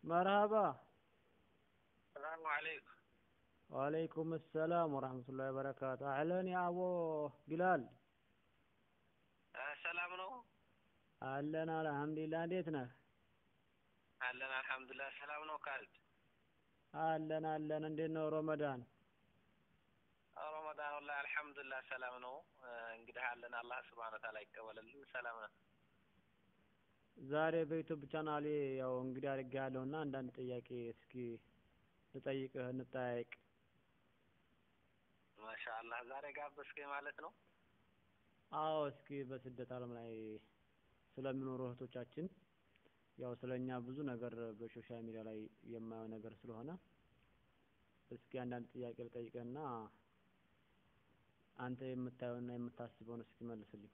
مرحبا السلام عليكم وعليكم السلام ورحمة الله وبركاته أهلا يا أبو بلال ሰላም ነው አለን አልሐምዱሊላህ እንዴት ነህ አለን አልሐምዱሊላህ ሰላም ነው ካልድ አለን አለን እንዴት ነው ረመዳን ረመዳን ወላሂ አልሐምዱሊላህ ሰላም ነው እንግዲህ አለን አላህ ስብሐነ ወተዓላ ይቀበልልን ሰላም ነው ዛሬ በዩቱብ ቻናሌ ያው እንግዲህ አድርጌያለሁ እና አንዳንድ ጥያቄ እስኪ ልጠይቅህ እንጠያየቅ ማሻአላህ ዛሬ ጋበዝከኝ ማለት ነው አዎ እስኪ በስደት ዓለም ላይ ስለሚኖሩ እህቶቻችን ያው ስለኛ ብዙ ነገር በሶሻል ሚዲያ ላይ የማየው ነገር ስለሆነ እስኪ አንዳንድ ጥያቄ ልጠይቅህና አንተ የምታየውና የምታስበውን እስኪ መልስልኝ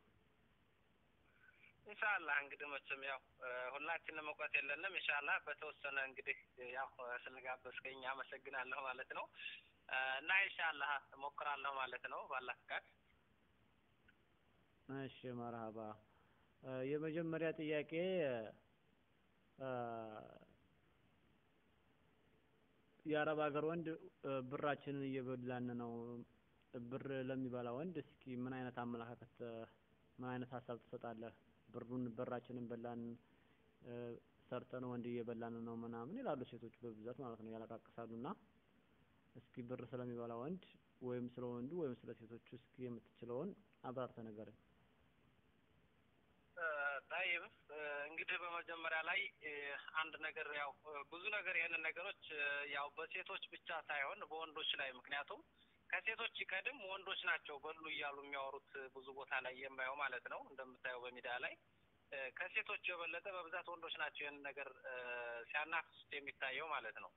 ኢንሻአላህ እንግዲህ መቼም ያው ሁላችንም እውቀት የለንም ኢንሻአላህ በተወሰነ እንግዲህ ያው ስለጋበዝከኝ አመሰግናለሁ ማለት ነው እና ኢንሻአላህ እሞክራለሁ ማለት ነው ባላህ ፍቃድ እሺ መርሀባ የመጀመሪያ ጥያቄ የአረብ ሀገር ወንድ ብራችንን እየበላን ነው ብር ለሚበላ ወንድ እስኪ ምን አይነት አመለካከት ምን አይነት ሀሳብ ትሰጣለህ ብሩን ብራችንን በላን ሰርተን ወንድ እየበላን ነው ምናምን ይላሉ ሴቶች በብዛት ማለት ነው ያለቃቅሳሉ እና እስኪ ብር ስለሚበላ ወንድ ወይም ስለ ወንዱ ወይም ስለ ሴቶቹ እስኪ የምትችለውን አብራርተህ ንገረኝ ጠይብ እንግዲህ በመጀመሪያ ላይ አንድ ነገር ያው ብዙ ነገር ይህንን ነገሮች ያው በሴቶች ብቻ ሳይሆን በወንዶች ላይ ምክንያቱም ከሴቶች ይቀድም ወንዶች ናቸው በሉ እያሉ የሚያወሩት ብዙ ቦታ ላይ የማየው ማለት ነው እንደምታየው በሚዲያ ላይ ከሴቶች የበለጠ በብዛት ወንዶች ናቸው ይህንን ነገር ሲያናፍሱት የሚታየው ማለት ነው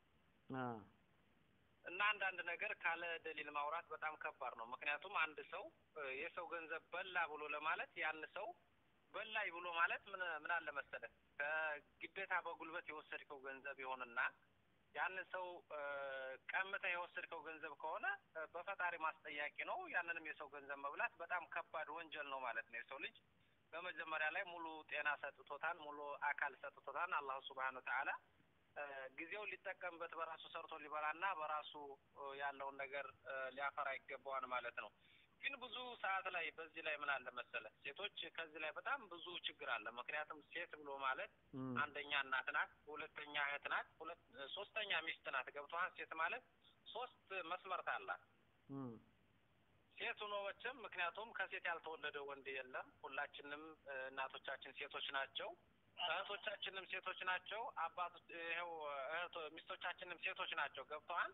እና አንዳንድ ነገር ካለ ደሊል ማውራት በጣም ከባድ ነው ምክንያቱም አንድ ሰው የሰው ገንዘብ በላ ብሎ ለማለት ያን ሰው በላይ ብሎ ማለት ምን ምን አለ መሰለህ ከግዴታ በጉልበት የወሰድከው ገንዘብ ይሆንና ያንን ሰው ቀምተህ የወሰድከው ገንዘብ ከሆነ በፈጣሪ ማስጠያቂ ነው። ያንንም የሰው ገንዘብ መብላት በጣም ከባድ ወንጀል ነው ማለት ነው። የሰው ልጅ በመጀመሪያ ላይ ሙሉ ጤና ሰጥቶታል፣ ሙሉ አካል ሰጥቶታል። አላሁ ሱብሃነ ወተዓላ ጊዜውን ሊጠቀምበት በራሱ ሰርቶ ሊበላና በራሱ ያለውን ነገር ሊያፈራ ይገባዋል ማለት ነው። ግን ብዙ ሰዓት ላይ በዚህ ላይ ምን አለ መሰለ ሴቶች ከዚህ ላይ በጣም ብዙ ችግር አለ። ምክንያቱም ሴት ብሎ ማለት አንደኛ እናት ናት፣ ሁለተኛ እህት ናት፣ ሁለት ሶስተኛ ሚስት ናት። ገብቶሃል? ሴት ማለት ሶስት መስመርት አላት። ሴት ሆኖ መቼም ምክንያቱም ከሴት ያልተወለደ ወንድ የለም። ሁላችንም እናቶቻችን ሴቶች ናቸው። እህቶቻችንም ሴቶች ናቸው። አባቶች ይኸው እህቶ ሚስቶቻችንም ሴቶች ናቸው። ገብተዋል?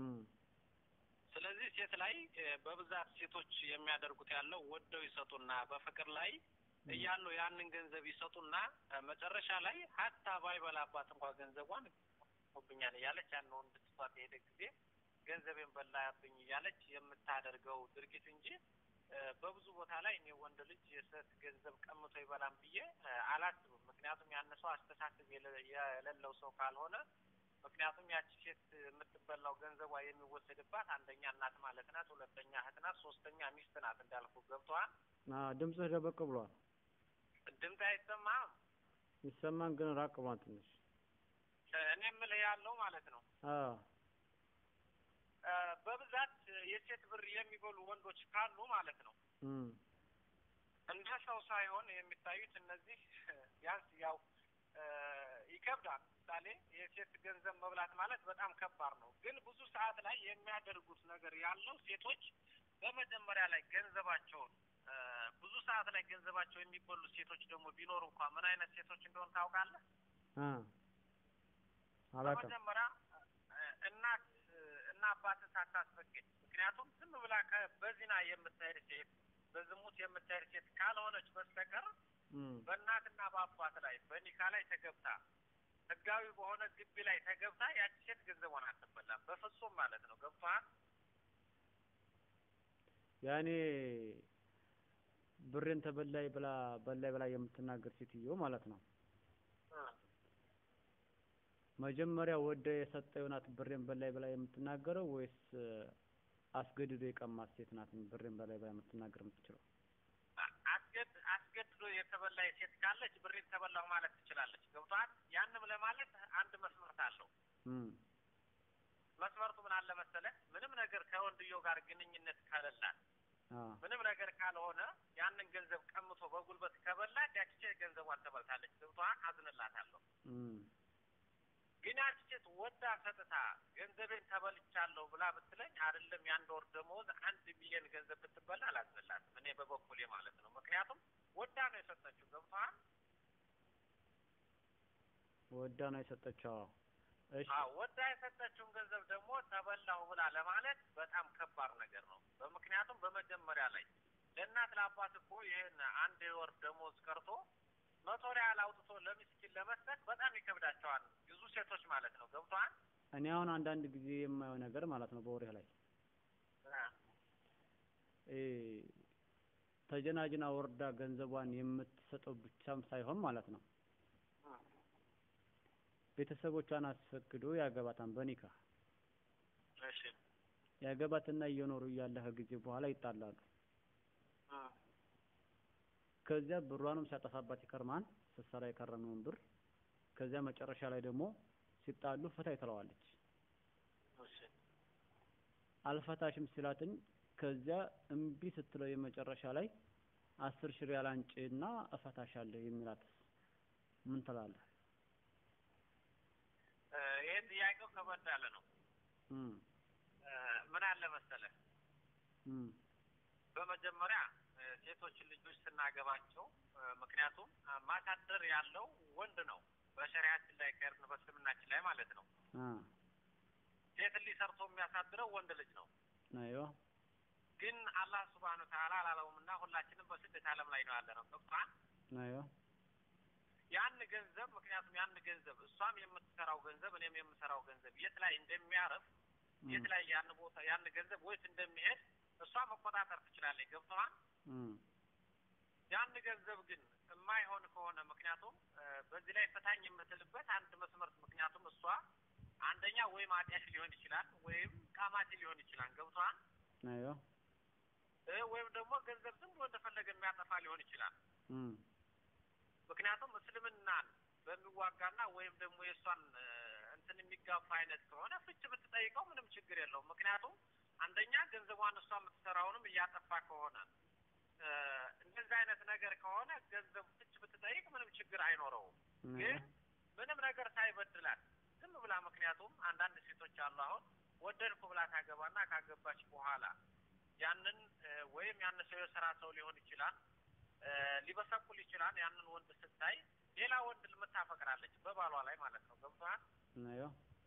ስለዚህ ሴት ላይ በብዛት ሴቶች የሚያደርጉት ያለው ወደው ይሰጡና በፍቅር ላይ እያሉ ያንን ገንዘብ ይሰጡና መጨረሻ ላይ ሀታ ባይበላባት እንኳ ገንዘቧን ብኛል እያለች ያን ወንድ ትቷት የሄደ ጊዜ ገንዘቤን በላብኝ እያለች የምታደርገው ድርጊት እንጂ በብዙ ቦታ ላይ እኔ ወንድ ልጅ የሴት ገንዘብ ቀምቶ ይበላም ብዬ አላስብም። ምክንያቱም ያን ሰው አስተሳሰብ የሌለው ሰው ካልሆነ ምክንያቱም ያቺ ሴት የምትበላው ገንዘቧ የሚወሰድባት አንደኛ እናት ማለት ናት፣ ሁለተኛ እህት ናት፣ ሶስተኛ ሚስት ናት። እንዳልኩ ገብቶሃል? ድምፅህ ደበቅ ብሏል። ድምፅ አይሰማም? ይሰማን ግን ራቅ ብሏል ትንሽ። እኔ የምልህ ያለው ማለት ነው በብዛት የሴት ብር የሚበሉ ወንዶች ካሉ ማለት ነው እንደ ሰው ሳይሆን የሚታዩት እነዚህ ቢያንስ ያው ይከብዳል። ምሳሌ የሴት ገንዘብ መብላት ማለት በጣም ከባድ ነው። ግን ብዙ ሰዓት ላይ የሚያደርጉት ነገር ያለው ሴቶች በመጀመሪያ ላይ ገንዘባቸውን ብዙ ሰዓት ላይ ገንዘባቸው የሚበሉ ሴቶች ደግሞ ቢኖሩ እንኳ ምን አይነት ሴቶች እንደሆን ታውቃለህ? በመጀመሪያ እናት እና አባትን ሳታስፈቅድ ምክንያቱም ዝም ብላ በዚና የምትሄድ ሴት በዝሙት የምትሄድ ሴት ካልሆነች በስተቀር በእናትና በአባት ላይ በኒካ ላይ ተገብታ ህጋዊ በሆነ ግቢ ላይ ተገብታ ያቺ ሴት ገንዘቧን አትበላም በፍጹም ማለት ነው። ገብቶሃል? ያኔ ብሬን ተበላይ ብላ በላይ ብላ የምትናገር ሴትዮ ማለት ነው። መጀመሪያ ወደ የሰጠው ናት ብሬን በላይ ብላ የምትናገረው ወይስ አስገድዶ የቀማት ሴት ናት ብሬን በላይ ብላ የምትናገር የምትችለው? አስገድ አስገድዶ ወስዶ የተበላ ሴት ካለች ብሬን ተበላሁ ማለት ትችላለች። ገብቷል። ያንም ለማለት አንድ መስመርት አለው። እም መስመርቱ ምን አለ መሰለህ? ምንም ነገር ከወንድየው ጋር ግንኙነት ከሌላት አ ምንም ነገር ካልሆነ ያንን ገንዘብ ቀምቶ በጉልበት ከበላት ያቺ ሴት ገንዘቧን ተበልታለች። ገብቷል። አዝንላታለሁ። እም ግን ያቺ ሴት ወዳ ሰጥታ ገንዘቤን ተበልቻለሁ ብላ ብትለኝ አይደለም የአንድ ወር ደመወዝ አንድ ሚሊዮን ገንዘብ ብትበላ አላዝንላትም። እኔ በበኩሌ ማለት ነው። ምክንያቱም ወዳ ነው የሰጠችው። ገብቶሃል? ወዳ ነው የሰጠችው። አዎ። እሺ አዎ ወዳ የሰጠችውን ገንዘብ ደግሞ ተበላሁ ብላ ለማለት በጣም ከባድ ነገር ነው። በምክንያቱም በመጀመሪያ ላይ ለእናት ለአባት እኮ ይህን አንድ ወር ደሞዝ ቀርቶ መቶ ሪያል አውጥቶ ለምስኪን ለመስጠት በጣም ይከብዳቸዋል ብዙ ሴቶች ማለት ነው። ገብቶሃል? እኔ አሁን አንዳንድ ጊዜ የማየው ነገር ማለት ነው በወሬ ላይ እ ተጀናጅና ወርዳ ገንዘቧን የምትሰጠው ብቻም ሳይሆን ማለት ነው ቤተሰቦቿን አስፈቅዶ ያገባታል በኒካ እሺ ያገባትና እየኖሩ እያለ ከጊዜ በኋላ ይጣላሉ። ከዚያ ብሯንም ሲያጠፋባት ይከርማል ስትሰራ የከረመውን ብር ከዚያ መጨረሻ ላይ ደግሞ ሲጣሉ ፍታይ ትለዋለች። እሺ አልፈታሽም ሲላትኝ ከዚያ እምቢ ስትለው የመጨረሻ ላይ አስር ሺህ ሪያል አንጪና እፈታሻለሁ የሚላት ምን ትላለህ? እ ይሄ ጥያቄው ከበድ ያለ ነው። እም እ ምን አለ መሰለህ እም በመጀመሪያ እ ሴቶችን ልጆች ስናገባቸው እ ምክንያቱም እ ማሳደር ያለው ወንድ ነው በሸሪያችን ላይ ከሄድን በእስልምናችን ላይ ማለት ነው። አ ሴት ልጅ ሰርቶ የሚያሳድረው ወንድ ልጅ ነው። አይዋ ግን አላህ ሱብሃነሁ ወተዓላ አላለውምና ሁላችንም በስደት ዓለም ላይ ነው ያለ ነው። ገብቶሃል? አይዋ ያን ገንዘብ ምክንያቱም ያን ገንዘብ እሷም የምትሰራው ገንዘብ እኔም የምሰራው ገንዘብ የት ላይ እንደሚያርፍ የት ላይ ያን ቦታ ያን ገንዘብ ወይት እንደሚሄድ እሷ መቆጣጠር ትችላለች። ገብቶሃል? እም ያን ገንዘብ ግን የማይሆን ከሆነ ምክንያቱም እ በዚህ ላይ ፈታኝ የምትልበት አንድ መስመር ምክንያቱም እሷ አንደኛ ወይም አጢያሽ ሊሆን ይችላል ወይም ቃማቲ ሊሆን ይችላል። ገብቶሃል? አይዋ እ ወይም ደግሞ ገንዘብ ዝም ብሎ እንደፈለገ የሚያጠፋ ሊሆን ይችላል። እም ምክንያቱም እስልምናን በሚዋጋና ወይም ደግሞ የእሷን እ እንትን የሚጋፋ አይነት ከሆነ ፍች ብትጠይቀው ምንም ችግር የለውም። ምክንያቱም አንደኛ ገንዘቧን እሷ የምትሰራውንም እያጠፋ ከሆነ እ እንደዚህ አይነት ነገር ከሆነ ገንዘብ ፍች ብትጠይቅ ምንም ችግር አይኖረውም። ግን ምንም ነገር ሳይበድላት ዝም ብላ ምክንያቱም አንዳንድ ሴቶች አሉ አሁን ወደድኩ ብላ ታገባና ካገባች በኋላ ያንን እ ወይም ያን ሰው የስራ ሰው ሊሆን ይችላል እ ሊበሰቁል ይችላል። ያንን ወንድ ስታይ ሌላ ወንድ ልምታፈቅራለች በባሏ ላይ ማለት ነው። ገብቶሃል? አይዋ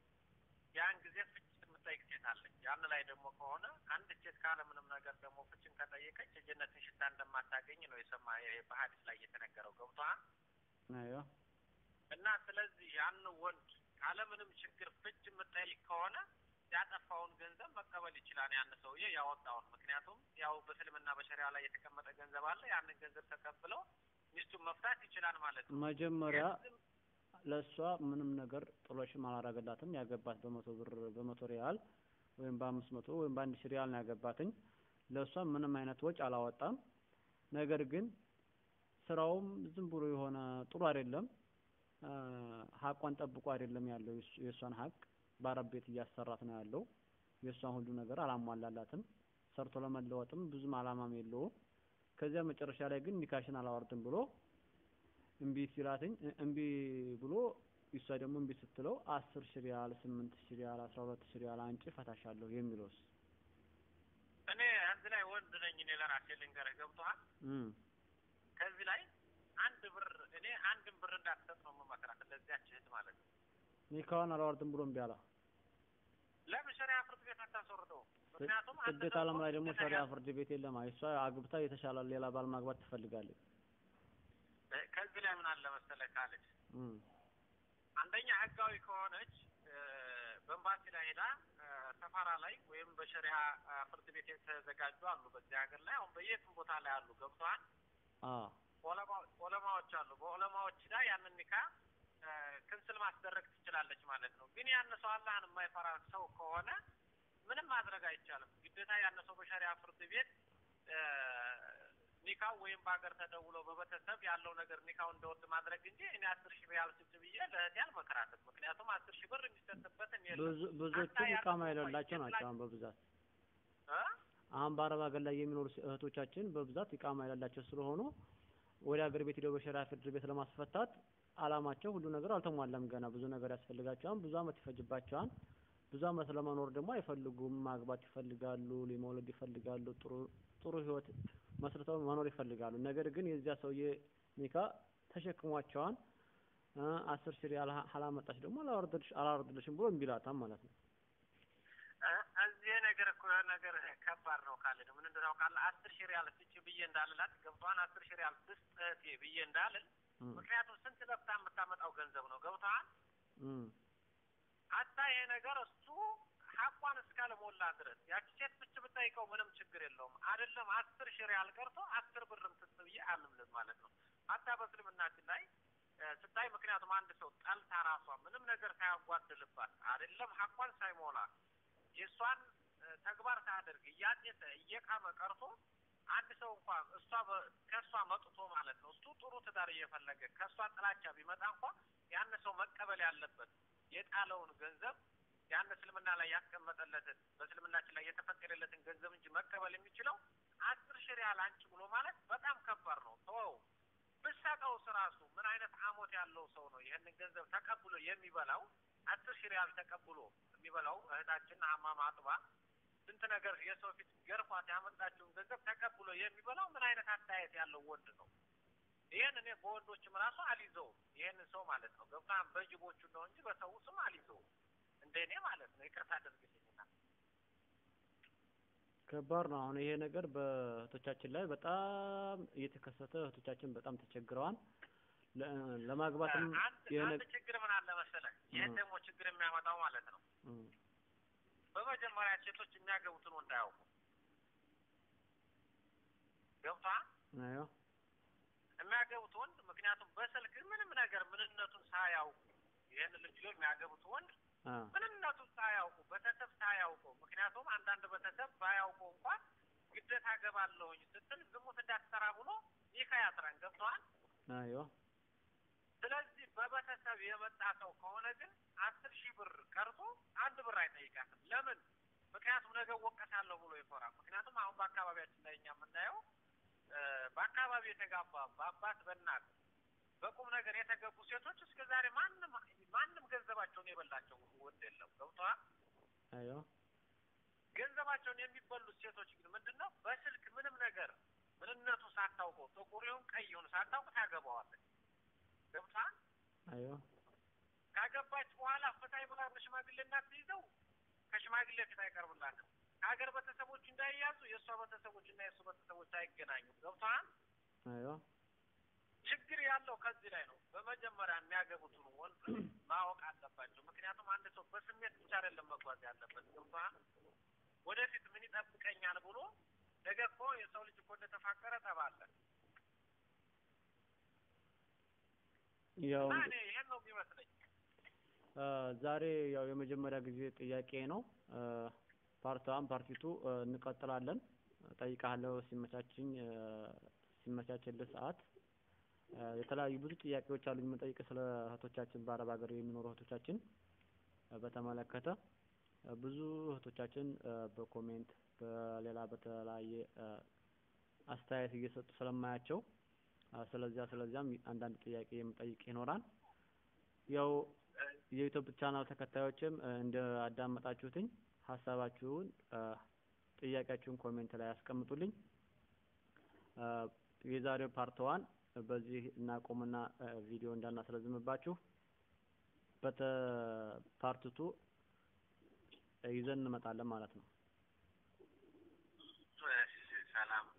ያን ጊዜ ፍች የምጠይቅ ሴት አለች። ያን ላይ ደግሞ ከሆነ አንድ ሴት ካለ ምንም ነገር ደግሞ ፍችን ከጠየቀች የጀነትን ሽታ እንደማታገኝ ነው የሰማ ይሄ በሀዲስ ላይ የተነገረው። ገብቶሃል? አይዋ እና ስለዚህ ያን ወንድ ካለምንም ችግር ፍች የምጠይቅ ከሆነ ያጠፋውን ገንዘብ መቀበል ይችላል ያን ሰውዬ ያወጣውን። ምክንያቱም ያው በእስልምና በሸሪያ ላይ የተቀመጠ ገንዘብ አለ። ያንን ገንዘብ ተቀብለው ሚስቱን መፍታት ይችላል ማለት ነው። መጀመሪያ ግን ለእሷ ምንም ነገር ጥሎሽም አላረገላትም። ያገባት በመቶ ብር በመቶ ሪያል ወይም በአምስት መቶ ወይም በአንድ ሺህ ሪያል ነው ያገባትኝ። ለእሷ ምንም አይነት ወጪ አላወጣም። ነገር ግን ስራውም ዝም ብሎ የሆነ ጥሩ አይደለም። አ ሀቋን ጠብቆ አይደለም ያለው የእሱ- የእሷን ሀቅ በአረብ ቤት እያሰራት ነው ያለው። የእሷን ሁሉ ነገር አላሟላላትም። ሰርቶ ለመለወጥም ብዙም አላማም የለውም። ከዚያ መጨረሻ ላይ ግን ኒካሽን አላወርድም ብሎ እምቢ ሲላትኝ እ- እምቢ ብሎ እሷ ደግሞ እምቢ ስትለው አስር ሺህ ሪያል ስምንት ሺህ ሪያል አስራ ሁለት ሺህ ሪያል አንጪ ፈታሻለሁ የሚለውስ እኔ እዚህ ላይ ወንድ ነኝ። እኔ ለራሴ ልንገርህ፣ ገብቶሃል? እም ከዚህ ላይ አንድ ብር እኔ አንድም ብር እንዳትሰጥ ነው የምመክራት ለዚያች እህት ማለት ነው። ኒካዋን አላወርድም ብሎ እምቢ አላ ለምን ሸሪያ ፍርድ ቤት አታስወርደው? ምክንያቱም አንድ ስደት ሰው ዓለም ላይ ደግሞ ግዴታ ሸሪያ ያ- ፍርድ ቤት የለም። አይ እሷ አግብታ የተሻለ ሌላ ባል ማግባት ትፈልጋለች። እ ከዚህ ላይ ምን አለ መሰለህ ካለች እም አንደኛ ህጋዊ ከሆነች እ በኤምባሲ ላይ ሄዳ እ ሰፋራ ላይ ወይም በሸሪያ እ ፍርድ ቤት የተዘጋጁ አሉ በዚህ ሀገር ላይ አሁን በየትም ቦታ ላይ አሉ። ገብቶሃል? አ ዑለማ- ዑለማዎች አሉ። በዑለማዎች ላይ ያንን ኒካ እ ክንስል ማስደረግ ትችላለች ማለት ነው። ግን ያን ሰው አላህን የማይፈራ ሰው ከሆነ ምንም ማድረግ አይቻልም። ግዴታ ያን ሰው በሸሪያ ፍርድ ቤት እ ኒካው ወይም በሀገር ተደውሎ በቤተሰብ ያለው ነገር ኒካው እንደወድ ማድረግ እንጂ እኔ አስር ሺህ ሪያል ስጭ ብዬ ለእህቴ አልመክራትም። ምክንያቱም አስር ሺህ ብር የሚሰጥበትም የለም ብዙ ብዙዎቹ አታ ያለው ኢቃማ ሰው የሌላቸው የት ናቸው ላይ- አሁን በብዛት እ? አሁን በአረብ ሀገር ላይ የሚኖሩ ሴ- እህቶቻችን በብዛት ኢቃማ የሌላቸው ስለሆኑ ወደ ሀገር ቤት ሄደው በሸሪዓ ፍርድ ቤት ለማስፈታት አላማቸው ሁሉ ነገር አልተሟላም። ገና ብዙ ነገር ያስፈልጋቸዋል። ብዙ አመት ይፈጅባቸዋል። ብዙ አመት ለመኖር ደግሞ አይፈልጉም። ማግባት ይፈልጋሉ፣ ሊመውለድ ይፈልጋሉ፣ ጥሩ ጥሩ ህይወት መስርተው መኖር ይፈልጋሉ። ነገር ግን የዚያ ሰውዬ ኒካ ተሸክሟቸዋል። እ አስር ሺህ ሪያል ሀ- ሀላመጣች ደግሞ አላወርድልሽ አላወርድልሽም ብሎ እምቢ ይላታል ማለት ነው። እ? እዚህ ነገር እኮ የሆነ ነገር ከባድ ነው ካለ ምን እንደው ታውቃለህ አስር ሺህ ሪያል ስጭ ብዬ እንዳልላት ገብቶሃል አስር ሺህ ሪያል ስጥ እህቴ ብዬ እንዳልል እም፣ ምክንያቱም ስንት ለፍታ የምታመጣው ገንዘብ ነው ገብቶሃል እም፣ አታ ይሄ ነገር እሱ ሀቋን እስካለሞላ ድረስ ያቺ ሴት ብቻ ብጠይቀው ምንም ችግር የለውም። አይደለም አስር ሺህ ሪያል ቀርቶ አስር ብርም ስጥ ብዬ አልምልም ማለት ነው። አታ በእስልምናችን ላይ እ፣ ስታይ ምክንያቱም አንድ ሰው ጠልታ ራሷ ምንም ነገር ሳያጓድልባት አይደለም ሀቋን ሳይሞላ የእሷን እ፣ ተግባር ሳያደርግ እያጤሰ እየቃመ ቀርቶ አንድ ሰው እንኳን እሷ በ- ከእሷ መጥቶ ማለት ነው እሱ ጥሩ ትዳር እየፈለገ ከእሷ ጥላቻ ቢመጣ እንኳ ያን ሰው መቀበል ያለበት የጣለውን ገንዘብ ያን እስልምና ላይ ያስቀመጠለትን በእስልምናችን ላይ የተፈቀደለትን ገንዘብ እንጂ መቀበል የሚችለው አስር ሺህ ሪያል አንቺ ብሎ ማለት በጣም ከባድ ነው። ተወው ብሰጠው ስራሱ ምን አይነት አሞት ያለው ሰው ነው ይህንን ገንዘብ ተቀብሎ የሚበላው? አስር ሺህ ሪያል ተቀብሎ የሚበላው እህታችን አማማ አጥባ ስንት ነገር የሰው ፊት ገርፏት ያመጣችውን ገንዘብ ተቀብሎ የሚበላው ምን አይነት አስተያየት ያለው ወንድ ነው? ይህን እኔ በወንዶችም ራሱ አልይዘውም። ይህንን ሰው ማለት ነው ገብታም በጅቦቹ ነው እንጂ በሰው ስም አልይዘውም። እንደ እኔ ማለት ነው። ይቅርታ አድርግልኝና ከባድ ነው። አሁን ይሄ ነገር በእህቶቻችን ላይ በጣም እየተከሰተ እህቶቻችን በጣም ተቸግረዋል። ለ- ለማግባትም አንድ የሆነ አንድ ችግር ምን አለ መሰለህ? ይህን እ። ደግሞ ችግር የሚያመጣው ማለት ነው እም፣ በመጀመሪያ ሴቶች የሚያገቡትን ወንድ አያውቁ ገብታ አዎ የሚያገቡት ወንድ ምክንያቱም በስልክ ምንም ነገር ምንነቱን ሳያውቁ ይህን ልጅ የሚያገቡት ወንድ አ ምንነቱን ሳያውቁ ቤተሰብ ሳያውቁ ምክንያቱም አንዳንድ ቤተሰብ ባያውቁ እንኳን ግዴታ አገባለሁኝ ስትል ዝሙት እንዳትሰራ ብሎ ይህ ያስረን ገብተዋል። አዎ ስለዚህ በቤተሰብ የመጣ ሰው ከሆነ ግን አስር ሺህ ብር ቀርቶ አንድ ብር አይጠይቃትም። ለምን? ምክንያቱም ነገ ወቀሳለሁ ብሎ ይፈራል። ምክንያቱም አሁን በአካባቢያችን ላይ እኛ የምናየው እ፣ በአካባቢ የተጋባ በአባት በእናት በቁም ነገር የተገቡ ሴቶች እስከ ዛሬ ማንም ማንም ገንዘባቸውን የበላቸው ወንድ የለም። ገብተዋል። አዎ ገንዘባቸውን የሚበሉት ሴቶች ግን ምንድን ነው? በስልክ ምንም ነገር ምንነቱ ሳታውቀው ጥቁር ይሁን ቀይ ይሁን ሳታውቅ ታገባዋለች። ገብተዋል። አዎ ካገባች በኋላ ፍታይ ብላ በሽማግሌ እናት ትይዘው ከሽማግሌ ፊት አይቀርብላትም። ከሀገር ቤተሰቦች እንዳይያዙ የእሷ ቤተሰቦች እና የእሱ ቤተሰቦች አይገናኙም። ገብቶሃል? አዎ ችግር ያለው ከዚህ ላይ ነው። በመጀመሪያ የሚያገቡትን ወንድ ማወቅ አለባቸው። ምክንያቱም አንድ ሰው በስሜት ብቻ አይደለም መጓዝ ያለበት። ገብቶሃል? ወደፊት ምን ይጠብቀኛል ብሎ ነገ እኮ የሰው ልጅ እኮ እንደተፋቀረ ጠባለ ያው እና እኔ ይሄን ነው የሚመስለኝ። አ፣ ዛሬ ያው የመጀመሪያ ጊዜ ጥያቄ ነው። ፓርት ዋን ፓርቲቱ እንቀጥላለን። ጠይቃለሁ ሲመቻችኝ አ፣ ሲመቻችልህ ሰዓት አ፣ የተለያዩ ብዙ ጥያቄዎች አሉኝ የምጠይቅ ስለ እህቶቻችን በአረብ ሀገር የሚኖሩ እህቶቻችን አ፣ በተመለከተ አ፣ ብዙ እህቶቻችን አ፣ በኮሜንት በሌላ በተለያየ አ፣ አስተያየት እየሰጡ ስለማያቸው አ፣ ስለዚያ ስለዚያም አንዳንድ ጥያቄ የምጠይቅ ይኖራል። ያው የዩቲዩብ ቻናል ተከታዮችም እ፣ እንደ አዳመጣችሁትኝ ሀሳባችሁን እ፣ ጥያቄያችሁን ኮሜንት ላይ ያስቀምጡልኝ። እ፣ የዛሬው ፓርት ዋን በዚህ እናቆምና እ፣ ቪዲዮ እንዳናስረዝምባችሁ በተ ፓርት ቱ ይዘን እንመጣለን ማለት ነው። እሺ፣ ሰላም